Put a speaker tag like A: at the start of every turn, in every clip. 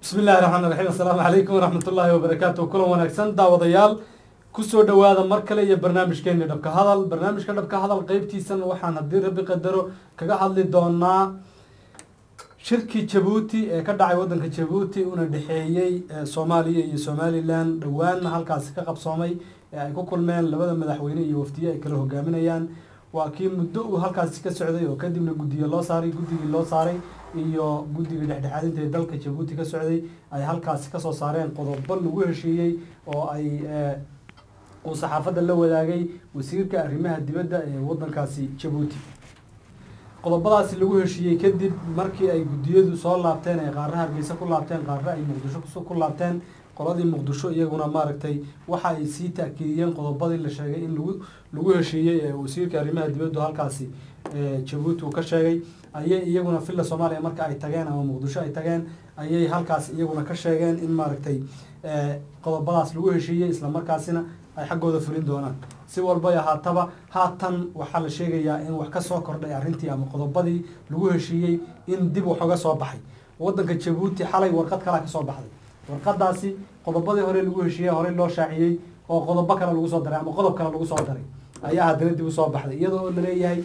A: bismi illahi raxmaan raxiim assalaamu calaykum waraxmat ullaahi wabarakaatu kulan wanaagsan daawadayaal kusoo dhowaada mar kale iyo barnaamijkeeni dhabka hadal barnaamijka dhabka hadal qeybtiisan waxaan haddii rabbi qadaro kaga hadli doonaa shirkii jabuuti ee ka dhacay wadanka jabuuti una dhexeeyey soomaaliya iyo somalilan dhowaanna halkaasi ka qabsoomay ee ay ku kulmeen labada madaxweyne iyo wafdiye ay kala hogaaminayaan waa kii muddo uu halkaasi ka socday oo kadibna guddiye loo saaray guddigii loo saaray iyo guddiga dhexdhexaadinta ee dalka jabuuti ka socday ay halkaasi kasoo saareen qodobo lagu heshiiyey oo ay uu saxaafadda la wadaagay wasiirka arrimaha dibadda ee wadankaasi jabuuti qodobadaasi lagu heshiiyey kadib markii ay guddiyadu soo laabteen ay qaarra hargeysa ku laabteen qaarra ay muqdisho ku laabteen qoladii muqdisho iyaguna maaragtay waxa ay sii taakiidiyeen qodobadii la sheegay in lagu lagu heshiiyey ee wasiirka arrimaha dibaddu halkaasi jabuuti uu ka sheegay ayay iyaguna villa soomaaliya marka ay tageen ama muqdisho ay tageen ayay halkaas iyaguna ka sheegeen in maaragtay qodobadaas lagu heshiiyey islamarkaasina ay xaggooda fulin doonaan si walbay ahaataba haatan waxaa la sheegayaa in wax ka soo kordhay arrintii ama qodobadii lagu heshiiyey in dib wax uga soo baxay wadanka jabuuti xalay warqad kalaa kasoo baxday warqadaasi qodobadii hore lagu heshiiyey horey loo shaaciyey oo qodobo kale lagu soo daray ama qodob kale lagu soo daray ayaa haddana dib usoo baxday iyadoo oo laleeyahay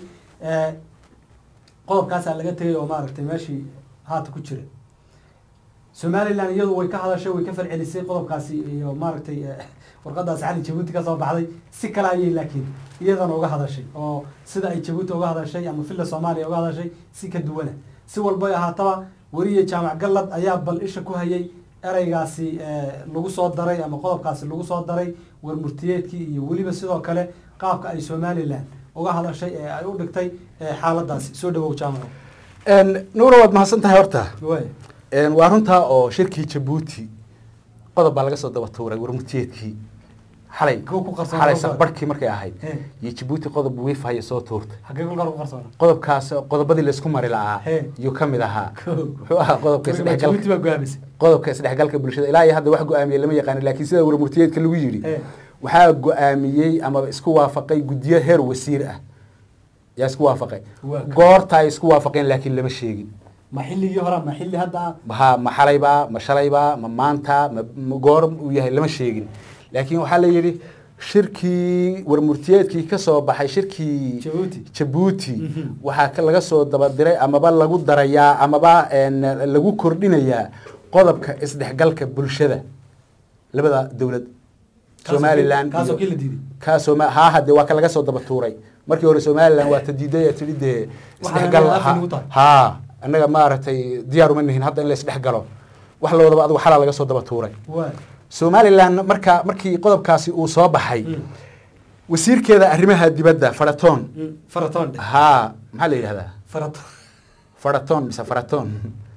A: qodobkaasaa laga tegay oo maaragtay meeshii haata ku jira somalilan iyadu way ka hadashay way ka falcelisay qodobkaasi iyo maaragtay warqadaasi xali jabuuti kasoo baxday si kale ayay laakiin iyadana uga hadashay oo sida ay jabuuti uga hadashay ama villa soomaaliya uga hadashay si ka duwana si walbay ahaataba weriye jaamac gallad ayaa bal isha ku hayay ereygaasi lagu soo daray ama qodobkaasi lagu soo daray warmurtiyeedkii iyo weliba sidoo kale qaabka ay somalilan uga hadashay ee ay u dhigtay xaaladaasi soo dhawow jaamaco
B: nuura waad mahadsan tahay horta
A: way
B: waa runtaa oo shirkii jabuuti qodob baa laga soo daba tuuray warmurtiyeedkii xalay
A: Kuwa ku qarsoon
B: xalay
A: qodob.
B: saqbarhkii markay ahayd
A: He.
B: iyo jabuuti qodob wiifahaya soo tuurtay
A: xaggee kulkaa lagu qarsoona
B: qodobkaas qodobadii laysku mari lahaa
A: He.
B: yuu ka mid ahaa
A: Kow.
B: wuxuu ahaa qodobka
A: jabuuti
B: isdhexgalka
A: baa go-aamisay
B: qodobka isdhexgalka bulshada ilaa iyo hadda wax go-aamiyey lama yaqaani laakiin sida warmurtiyeedka lagu yidhi
A: He.
B: waxaa go-aamiyey ama isku waafaqay guddiyo heer wasiir ah yaa isku waafaqay
A: Waa ka-
B: goorta ay isku waafaqeen laakiin lama sheegin
A: ma xilligii hore ma xilli hadda ah
B: ha ma xalaybaa ma shalaybaa ma maanta ma ma goor uu yahay lama sheegin laakiin waxaa la yidhi shirkii warmurtiyeedkii ka soo baxay shirkii
A: Jabuuti.
B: jabuuti
A: Mhm.
B: waxaa ka- laga soo dabadiray amaba lagu darayaa amaba een, lagu kordhinayaa qodobka isdhexgalka bulshada labada dowlad
A: Kaasoo
B: somalilan
A: kii- kaasoo
B: iyo-
A: kii la diiday
B: kaasoo ma- haa hade waa ka laga soo daba tuuray markii hore somalilan waa ta diiday ee tidhi dee
A: Waxaana
B: isdhexgal
A: afka
B: ha-
A: nagu tahay.
B: haa annaga maaragtay diyaar uma nihin hadda in la isdhexgalo wax lawadaba adigu xalaa laga soo daba tuuray
A: waa
B: somalilan marka markii qodobkaasi uu soo baxay
A: Mm.
B: wasiirkeeda arrimaha dibadda faratoon
A: Mm, faratoon dheh
B: haa maxaa la yidhahdaa
A: farato
B: faratoon mise faratoon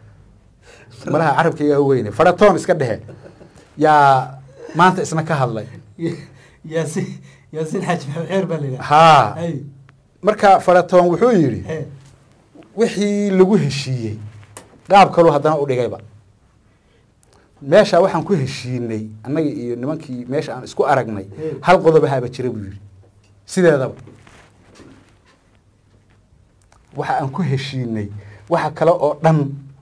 B: malaha carabkayga weyne faratoon iska dhehe yaa maanta isna ka hadlay
A: yaasiin yaasiin xaaji maxamed xeer baa la yidhaha
B: haa
A: ay
B: marka faratoon wuxuu yidhi
A: he
B: wixii lagu heshiiyey qaab kaluu haddana u dhigayba meesha waxaan ku heshiinay annaga iyo nimankii meesha aan isku aragnay
A: Hey.
B: hal qodobahaaba jira buu yidhi sideedaba waxa aan ku heshiinay waxa kale oo dhan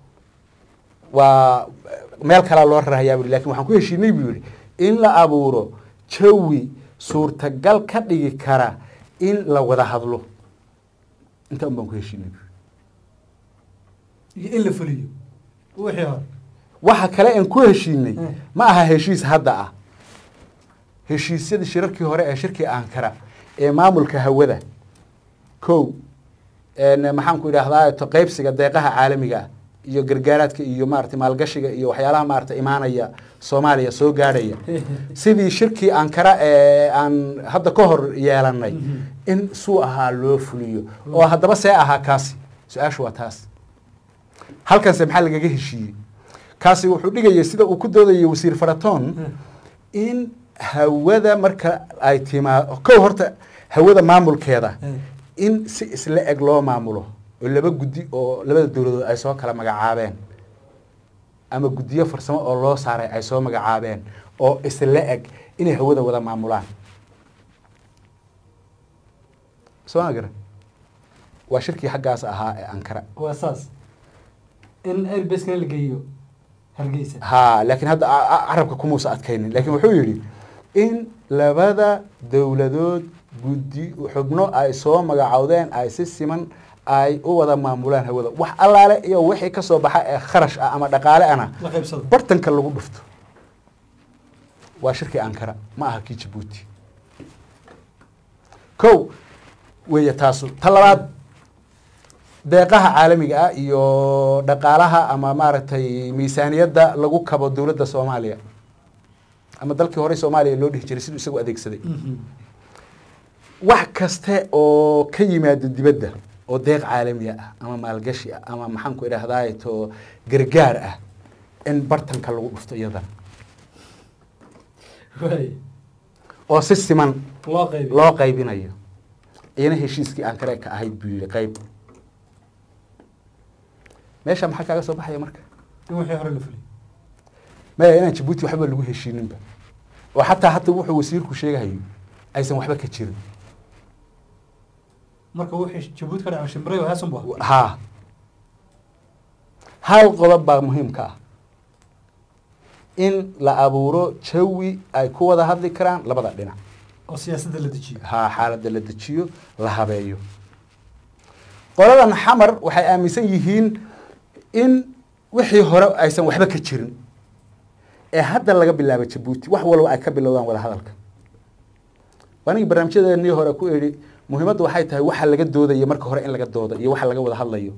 B: waa meel kalaa loo rarahayaa bui lakin waxaan ku heshiinay buu yidhi in la abuuro jawi suurtagal ka dhigi kara in la wada hadlo intaa un baan ku heshiinay buu
A: iyo in la fuliyo wixii hore
B: waxa kale aan ku heshiinay
A: Mm.
B: ma aha heshiis hadda ah heshiisyadii shirarkii hore ee shirkii ankara ee maamulka hawada kow een, maxaan ku idhaahdaa to qaybsiga deeqaha caalamiga ah iyo gargaaraadka iyo maarata maalgashiga iyo waxyaalaha maarata imaanaya soomaaliya soo gaadhaya sidii shirkii ankara ee aan hadda ka hor yeelanay
A: Mhm.
B: in suu ahaa loo fuliyo oo haddaba see ahaa kaasi su-aashu waa taas halkanse maxaa lagaga heshiiyey kaasi wuxuu dhigayay sida uu ku doodayay wasiir faratoon in hawada marka ay timaado kow horta hawada maamulkeeda in si isla eg loo maamulo oo laba guddi oo labada dowladood ay soo kala magacaabeen ama guddiyo farsamo oo loo saaray ay soo magacaabeen oo isla eg inay hawada wada maamulaan soo ma garan waa shirkii xaggaas ahaa ee ankara
A: waa saas in airbasena la geeyo hargeysa
B: ha laakiin hadda a- a- carabka kumuusa adkaynin laakiin wuxuu yidhi in labada dowladood guddi xubno ay soo magacowdeen ay si siman ay u wada maamulaan hawada wax allaale iyo wixii ka soo baxa ee kharash ah ama dhaqaale ana
A: la qaybsado
B: bartanka lagu dhufto waa shirkii ankara ma aha kii jabuuti kow weeye taasu ta labaad deeqaha caalamiga ah iyo dhaqaalaha ama maaragtay miisaaniyadda lagu kabo dowladda soomaaliya ama dalkii horey soomaaliya loo dhihi jiray siduu isagu adeegsaday
A: Mhm.
B: wax kaste oo ka yimaado dibadda oo deeq caalamiya ah ama maalgashi ah ama maxaanku idhahdaay to gargaar ah in bartanka lagu dhufto iyadana
A: waay
B: oo si siman
A: loo qaybi
B: loo qaybinayo iyana heshiiskii ankare ka ahayd buu yihi qayb meesha maxaa kaaga soo baxaya marka
A: in wixii hore la fuliy
B: maya inaan jabuuti waxba lagu heshiininba oo xataa hata wuxuu wasiirku sheegahayo aysan waxba ka jirin
A: marka wixii jabuuti ka dhaca shimbiray waa haasan bu ahaa
B: haa hal qodob baa muhiimka ah in la abuuro jawi ay ku wada hadli karaan labada dhinac
A: oo siyaasadda la dejiyo
B: haa xaaladda la dejiyo la habeeyo qoladan xamar waxay aaminsan yihiin in wixii hore aysan waxba ka jirin ee hadda laga bilaabo jabuuti wax walba ay ka bilowdaan wada hadalka anigi barnaamijyadeennii hore ku idhi muhiimaddu waxay tahay waxa laga doodayo marka hore in laga dooda iyo waxa laga wada hadlayo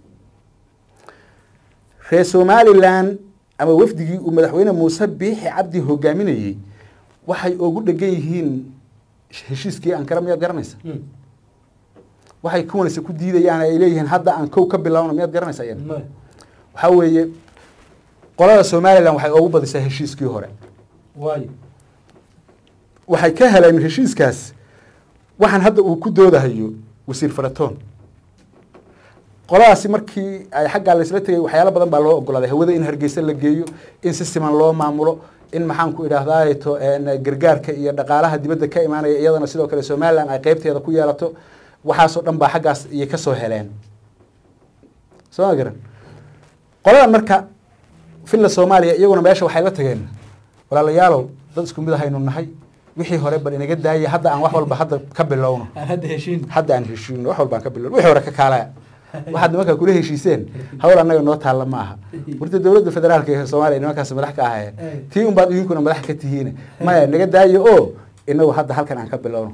B: reer somalilan ama wafdigii uu madaxweyne muuse biixi cabdi hogaaminayey waxay ugu dhegan yihiin heshiiskii ankara miyaad garanaysa
A: Mm.
B: waxay kuwanaysa ku diidayaan ay leeyihiin hadda aan kow ka bilowna miyaad garanaysa iyana
A: Maya.
B: waxaa weeye qolada somalilan waxay ugu badisaa heshiiskii hore
A: waayo
B: waxay ka heleen heshiiskaas waxaan hadda uu ku doodahayo wasiir faratoon qoladaasi markii ay xaggaa laysla tegay waxyaalo badan baa loo ogolaaday hawada in hargeysa la geeyo in si siman loo maamulo in maxaanku idhaahdaa to gargaarka iyo dhaqaalaha dibadda ka imaanaya iyadana sidoo kale somalilan ay qeybteeda ku yeelato waxaasoo dhan baa xaggaas iyay kasoo heleen soo ma garan qoladan marka villa soomaaliya iyaguna meesha waxay la tageen walaalayaalow dad isku mid ahaynu nahay wixii hore bal inaga daaya hadda aan wax walba hadda ka bilowno
A: aan hadda heshiin
B: hadda aan heshiino wax walbaan ka bilowno wixii hore ka kaalaya waxaad nimankaa kula heshiiseen hawl annaga noo taalla ma aha warta dowladda federaalka ee soomaaliya nimankaas madax ka ahayeen tii unbaad idinkuna madax ka tihiin maya naga daayo oo inagu hadda halkan aan ka bilowno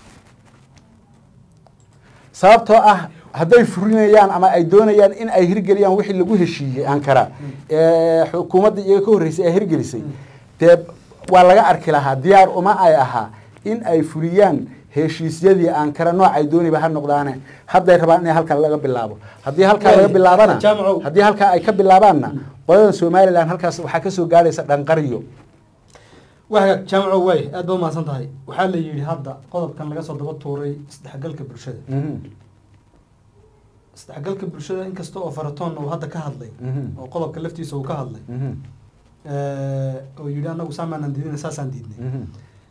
B: sababtoo ah hadday furinayaan ama ay doonayaan in ay hirgeliyaan wixii lagu heshiiyey ankara ee xukuumadda iyaga ka horreysay ay hirgelisay dee waa laga arki lahaa diyaar uma ay ahaa in ay fuliyaan heshiisyadii ankara noocay dooniba ha noqdaane hadday rabaan in halkan laga bilaabo haddii halkaa laga bilaabana
A: Jaamacow.
B: haddii halkaa ay ka bilaabaanna qolada somalilan halkaas waxaa kasoo gaadhaysa dhanqariyo
A: wahagaag jaamaco waay aad ba umahadsan tahay waxaa la yidhi hadda qodobkan laga soo daba tuuray isdhexgalka bulshada
B: Mhm.
A: isdhexgalka bulshada inkasta oo faratoon uu hadda ka hadlay
B: Mhm.
A: oo qodobka laftiisa uu ka hadlay
B: Mhm.
A: oo yidhi anagu saamaanan diidina saasaan diidnay
B: Mhm.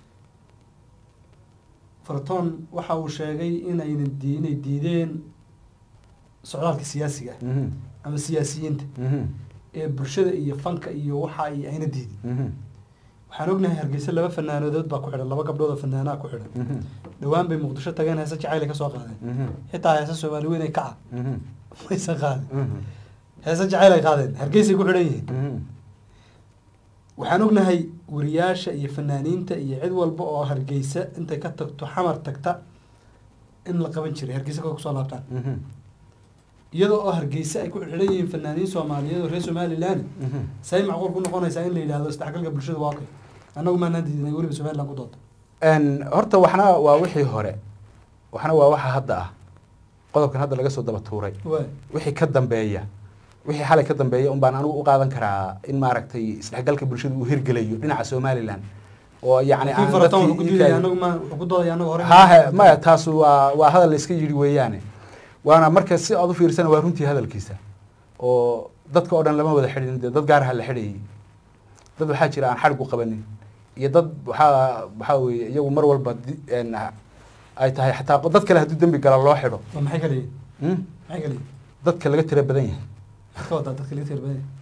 A: faratoon waxa uu sheegay inayna di- inay diideen socdaalka siyaasiga ah
B: Mhm.
A: ama siyaasiyiinta
B: Mhm.
A: ee bulshada iyo fanka iyo waxa ay ayna diidin
B: Mhm.
A: waxaan ognahay hargeysa laba fanaanadood baa ku xidhan laba gabdhood oo fanaanaa ku xidhan
B: Mhm.
A: dhowaan bay muqdisho tageen heese jacayl ay ka soo qaadeen
B: Mhm.
A: xitaa heese soomaali weyn ay kaca
B: Mhm.
A: maysan qaadin
B: Mhm.
A: heese jacayl ay qaadeen hargeysay ku xidhan yihiin
B: Mhm.
A: waxaan ognahay wariyaasha iyo fanaaniinta iyo cid walba oo hargeysa intay ka tagto xamar tagta in la qaban jiray hargeysa ka kusoo laabtaan
B: Mhm.
A: iyadoo oo hargeysa ay ku xidhan yihiin fanaaniin soomaaliyeed oo reer somalilan
B: Mhm.
A: say macquul ku noqonaysaa in la yidhahdo isdhexgalka bulshada waa okay annagu maanaan diidinay weliba somaliland ku doonta
B: Een, horta waxna waa wixii hore waxna waa waxa hadda ah qodobkan hadda laga soo daba tuuray
A: waay
B: wixii ka dambeeya wixii xalay ka dambeeya un baan anigu u qaadan karaa in maaragtay isdhexgalka bulshada uu hirgelayo dhinaca somalilan oo yacni
A: laakiin
B: aan
A: faratoon wuxuu ku
B: dadkii
A: diidaya
B: iinka-
A: annagu ma wuxuu ku doodaya annagu hore
B: haahe maya taas waa waa hadal la iska yidhi weeyaane waana marka si aad u fiirsana waa runtii hadalkiisa oo dadka oo dhan lama wada xidhin dee dad gaaraha la xidhayay dad waxaa jira aan xadhig u qabanin iyo dad waxaa waxaa weeye iyagu mar walba di- een, ay tahay xataa dad kale hadduu dembi gala loo xidho
A: waa maxay kala yihin
B: Hmm?
A: maxay kala yihin
B: dadka laga tira badan yahay
A: maxaad ka wadaa dadka laga tirbaday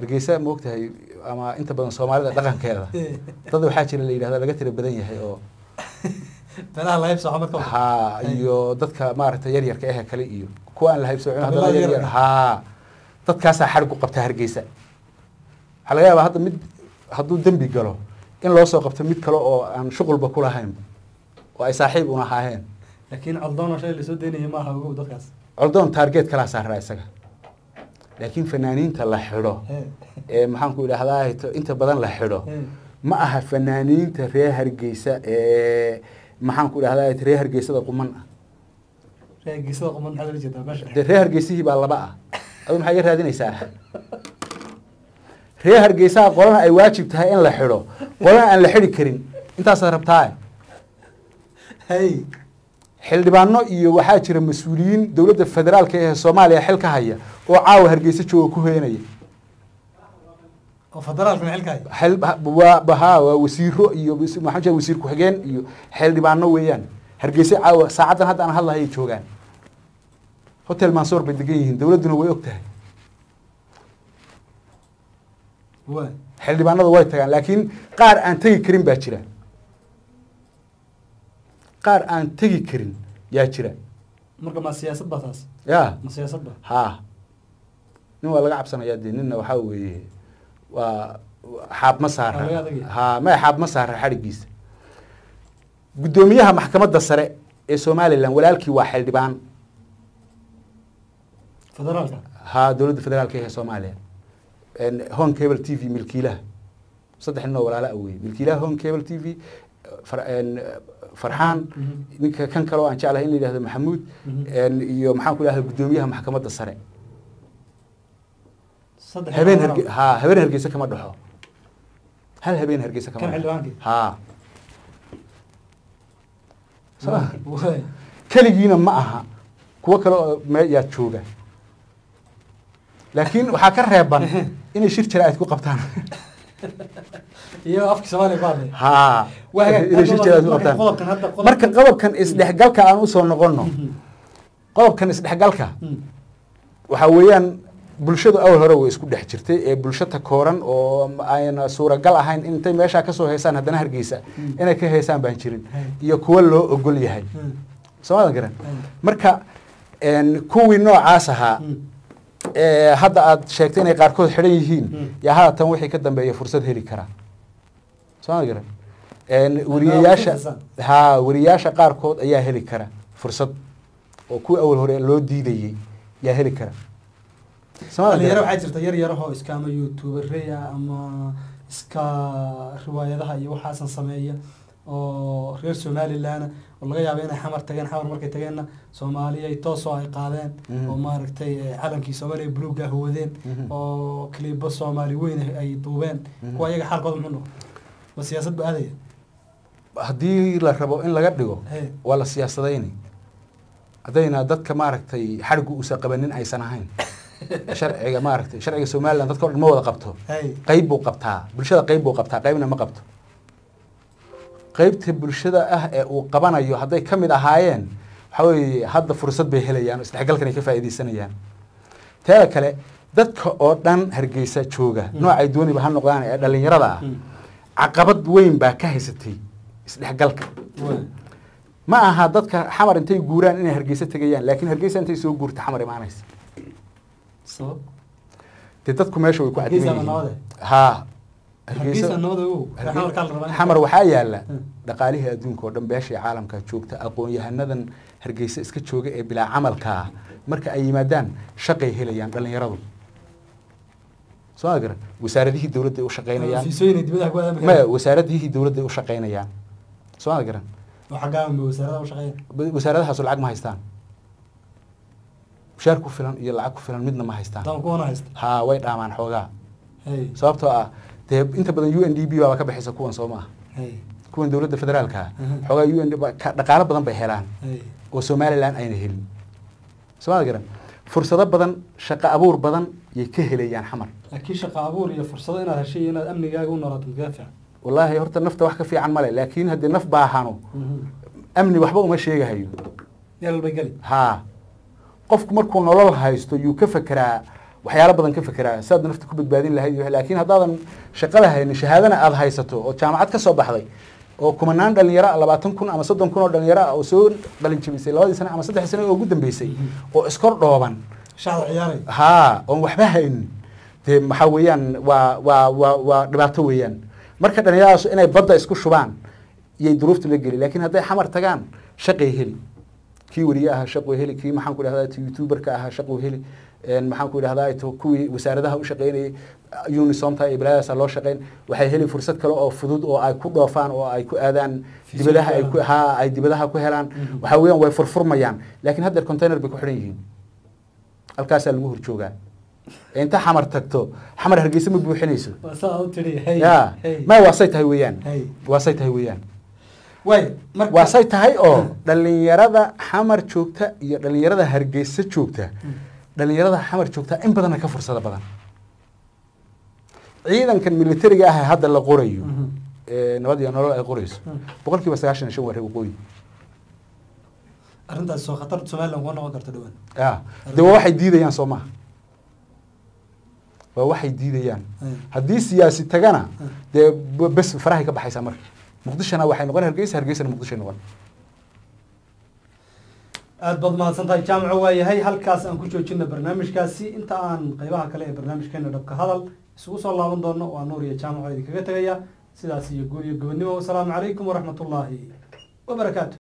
B: hargeysa ma ogtahay ama inta badan soomaalida dhaqankeeda dad waxaa jira la yidhahda laga tira badan yahay oo
A: beelaha la haybsooco marka
B: ha iyo dadka maaragtay yaryarka ehe kale iyo kuwa aan la haybsoocin haddana
A: Qabiilada
B: yaryar
A: yaryar.
B: ha dadkaasaa xadhig u qabta hargeysa waxaa laga yaabaa hadda mid hadduu dembi galo in loo soo qabto mid kale oo aan shuqulba ku lahayn oo ay saaxiib una ahaayeen
A: laakiin coldoon oo shalay lasoo daynaya maaha ogow dadkaas
B: coldoon taargeet kalaa saaraa isaga laakiin fanaaniinta la xidho ee maxaan ku idhahdaa inta badan la xidho ma aha fanaaniinta reer hargeysa ee maxaan ku idhahdaa reer hargeysada quman ah
A: reegisada quman maxaad ula jeedaa meesha
B: dee reer hargeysihii baa laba ah adu maxaa iga raadinaysaa reer hargeysaha qolana ay waajib tahay in la xidho qolana aan la xidhi karin intaasaad rabtaa
A: hay
B: xildhibaano iyo waxaa jira mas-uuliyiin dowladda federaalka ee soomaaliya xil ka haya oo caawa hargeysa jooga ku heenaya
A: oo federaalka maxilka hay
B: xil waa ha waa wasiiro iyo wasi- maxaa jira wasiir ku-xigeen iyo xildhibaano weeyaan hargeysa caawa saacaddan hadda aan hadlahayay joogaan hotel mansoor bay degan yihiin dowladduna way og tahay
A: waa
B: xildhibaanada way tagaan laakiin qaar aan tegi karin baa jira qaar aan tegi karin yaa jira
A: marka ma siyaasad ba taas
B: ya
A: ma siyaasad ba
B: ha nin waa laga cabsanayaa dee ninna waxaa weeye waa xaab ma
A: Waa laga
B: saara
A: adagaya.
B: ha maya xaab ma saara xadhigiisa guddoomiyaha maxkamadda sare ee somalilan walaalkii waa xildhibaan
A: federaalka
B: ha dowladda federaalka ee soomaaliya home cable t v milkiilaha saddex nin oo walaala ah weye milkiilaha home cable t v far- en, farxaan
A: Mhm.
B: ninka kan kale oo aan jeclahay in la yidhahdo maxamuud
A: Mhm.
B: en, iyo maxaan ku idhahda guddoomiyaha maxkamadda sare
A: saddex
B: habeen
A: iyo
B: harge ha habeen hargeysa kama dhaxo hal habeen hargeysa kama
A: Kan
B: dhaxo
A: xildhibaankii?
B: ha
A: Waa- waa
B: keligiina ma aha kuwo kale oo me yaa jooga laakiin waxaa ka reeban inay shir jaraa'id ku qabtaan
A: iyo afka soomaaliya ku hadlay
B: ha
A: Waa hagaag.
B: inay shir jaraa'id ku
A: Marka
B: qabtaan
A: qodobkan hadda qodobkan-
B: marka qodobkan isdhexgalka aan usoo noqono
A: Mhm.
B: qodobkan isdhexgalka
A: Mhm.
B: waxaa weeyaan bulshadu awal hore way isku dhex jirtay ee bulsho takooran oo ayna suuragal ahayn in intay meeshaa kasoo heysaan haddana hargeysa
A: Mm.
B: inay ka heysaan baan jirin
A: Hay.
B: iyo kuwo loo ogol yahay
A: Mhm.
B: soomaadan garan
A: Hay.
B: marka en, kuwii noocaas ahaa
A: Mhm.
B: ee hadda aad sheegtay inay qaarkood xidhan yihiin
A: Mm.
B: yaa haatan wixii ka dambeeya fursad heli karaa soomaadan garan En, wariyayaasha
A: fursad
B: ha wariyayaasha qaarkood ayaa heli kara fursad oo kuwii awal hore loo diidayey yaa heli kara Soomaadan
A: dhalinyaro
B: garan?
A: waxaa jirta yar yarahoo iska ama youtubereya ama iska riwaayadaha iyo waxaasan sameeya oo reer somalilan oo laga yaabo inay xamar tageen xamar markay tageenna soomaaliya ay toosoo ay qaadeen
B: Mhm.
A: oo maaragtay eh, calankii soomaaliya buluuga wadeen
B: Mhm.
A: oo kiliibo soomaali weyn ay duubeen
B: Mhm.
A: kuwa iyaga xaalkooda muxuu noqon ma siyaasad ba aadaya
B: haddii la rabo in laga dhigo
A: Hey.
B: waa la siyaasadayni haddayna dadka maaragtay xadhigu uusan qabanin aysan ahayn sharciga maaragtay sharciga somalilan dadka o dhan ma wada qabto
A: hay
B: qayb buu qabtaa bulshada qayb buu qabtaa qaybna ma qabto qaybta bulshada ah ee uu qabanayo hadday ka mid ahaayeen waxaa weeye hadda fursad bay helayaan oo isdhexgalkan ay ka faa'iidaysanayaan teeda kale dadka oo dhan hargeysa jooga
A: Mm.
B: noocay dooniba ha noqdaan ee dhallinyarada ah
A: Mm.
B: caqabad weyn baa ka haysatay isdhexgalka
A: Waa.
B: ma aha dadka xamar intay guuraan inay hargeysa tegayaan laakiin hargeysa intay soo guurta xamar imaanaysa
A: sabab
B: dee dadku meesha way ku
A: Hargeysa
B: cadiman
A: ma nabade?
B: yihiin ha
A: hargeysa nabada ogow
B: Harge-
A: xamar kaa la rabaa in-
B: xamar waxaa yaala
A: Hmm.
B: dhaqaalihii adduunka oo dhan beeshii caalamka joogta aqoon-yahanadan hargeysa iska jooga ee bilaa camalka ah marka ay yimaadaan shaqay helayaan dhallinyaradu soo ma garan wasaaradihii dowladday u shaqaynayaan
A: fiisooyin dibadaha ku aadaan
B: maya wasaaradihii dowladday u shaqaynayaan soo ma garan
A: oo xaggaa ma wasaaradaha u shaqeeya
B: Ba- wasaaradahaasu lacag ma haystaan mushaar ku filan iyo lacag ku filan midna ma haystaan
A: dama kuwana haysta
B: ha way dhaamaan xoogaa
A: hay
B: sababtoo ah dee inta badan u n d b baaba ka bixisa kuwan soo ma ah
A: hay
B: kuwan dowladda federaalka ah
A: Mhm.
B: xoogaa u n d ba- ka- dhaqaalo badan bay helaan
A: hay
B: oo somalilan ayna helin soomada garan fursado badan shaqo abuur badan yay ka helayaan xamar
A: laakiin shaqo abuur iyo fursado inaad heshay iyo inaad amnigaaga u noolaato makaga fiican
B: wallaahi horta nafta wax ka fiican male laakiin haddii naf baahano amni waxba uma sheegahayo
A: meel walba geli
B: haa qofku markuu nolol haysto yuu ka fekeraa waxyaalo badan ka fekeraa sidaad nafta ku badbaadin lahayd iyo laakiin haddaadan shaqada haynin shahaadana aada haysato oo jaamacad ka soo baxday oo kumanaan dhalinyaro ah labaatan kun ama soddon kun oo dhalinyaro ah oo soo qalin jabisay labadii sane ama saddexdii sane oo ugu dambeysay oo iskor dhooban
A: shacab ciyaaray
B: haa oon waxba haynin dee maxaa weeyaan waa waa waa waa dhibaato weeyaan marka dhalinyaradaas inay badda isku shubaan iyay duruuftu la geli laakiin hadday xamar tagaan shaqay heli kii weriye ahaa shaquu heli kii maxaan ku idhahdaa youtuberka ahaa shaquu heli maxaan ku idhahdaa to kuwii wasaaradaha u shaqeynayay unisomta iyo balaadaasa loo shaqeyn waxay heli fursad kale oo fudud oo ay ku dhoofaan oo ay ku aadaan dibadaha ay ku ha ay dibadaha ku helaan waxa weeyaan way furfurmayaan laakiin haddeer container bay ku xidhan yihiin halkaasaa lagu horjoogaa inta xamar tagto xamar hargeysa ma buuxinayso
A: waa saa u tiri hey
B: ya
A: hey
B: ma waasay tahay weeyaan
A: hey
B: waasay tahay weeyaan
A: way marka
B: waasay tahay oo dhalinyarada xamar joogta iyo dhalinyarada hargeysa joogta dhalinyarada xamar joogta in badanna ka fursada badan ciidankan militariga ah ee hadda la qorayo
A: Mhm.
B: ee nabad iyo nolol ay qorayso
A: Mhm.
B: boqol kiiba sagaashan iyo shan waa reer waqooyi
A: arrintaas soo khatar somaliland kuma noqon karto dhawaan
B: ya de waa waxay diidayaan soo maha waa waxay diidayaan
A: Hey.
B: haddii siyaasi tagana
A: Hmm.
B: dee b- bes farahay ka baxaysaa marka muqdishona waxay noqon hargeysa hargeysana muqdishay noqon
A: aad baad mahadsan tahay jaamaco waa yahay halkaas aan ku joojina barnaamijkaasi inta aan qeybaha kale ee barnaamijkeena dhabka hadal isugu soo laaban doono waa nuur iyo jaamaco idinkaga tegaya sidaas iyo guul iyo gobonimo wasalaamu calaykum waraxmatullaahi wabarakaatu